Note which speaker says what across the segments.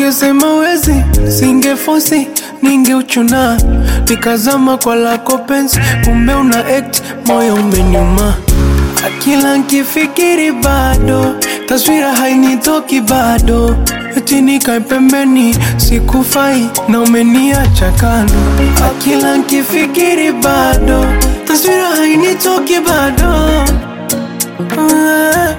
Speaker 1: ungesema wezi, singefosi ningeuchuna, nikazama kwa lako penzi, kumbe una act, moyo umeniuma. Kila nkifikiri bado, taswira hainitoki bado, eti nikae pembeni, sikufai na umeniacha kando. Kila nkifikiri bado, taswira hainitoki bado. Ah.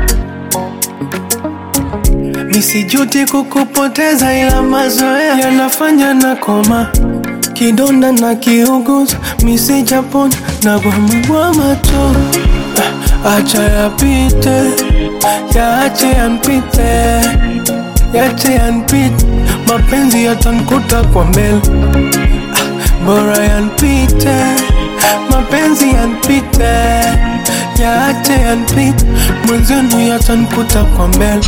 Speaker 1: Nisijuti kukupoteza ila mazoea yanafanya na koma kidonda na kiuguza misijapona na gwamagwama tu Ah, acha yapite yaache yanpite yache yanpite mapenzi yatankuta kwa mbele Ah, bora yanpite mapenzi yanpite yaache yanpite mwenzenu yatankuta kwa mbele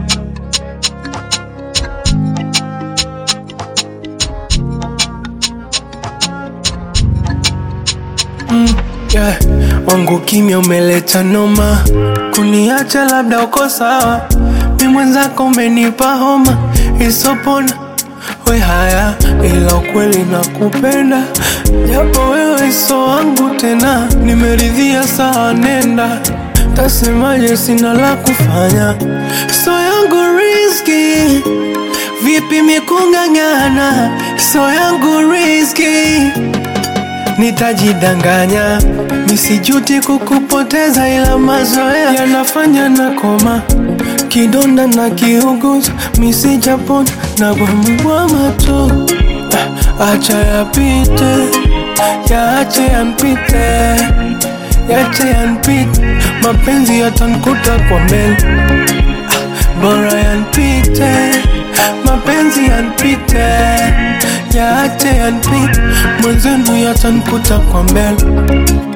Speaker 1: Mm, yeah. Wangu kimya umeleta noma, kuniacha labda uko sawa, mi mwenzako umenipa homa isopona. We haya, ila ukweli nakupenda, japo wewe so wangu tena, nimeridhia sawa, nenda tasemaje, sina la kufanya, so yangu riski vipi mikung'ang'ana, so yangu riski nitajidanganya, misijuti kukupoteza, ila mazoea yanafanya na koma kidonda na kiuguza, misijapona na gwamagwama tu. Ah, Acha yapite, yaache yanpite, yache yanpite, mapenzi yatankuta kwa mbele Ah, bora yanpite, mapenzi yanpite, yaache yanpite, mwenzenu yatankuta kwa mbele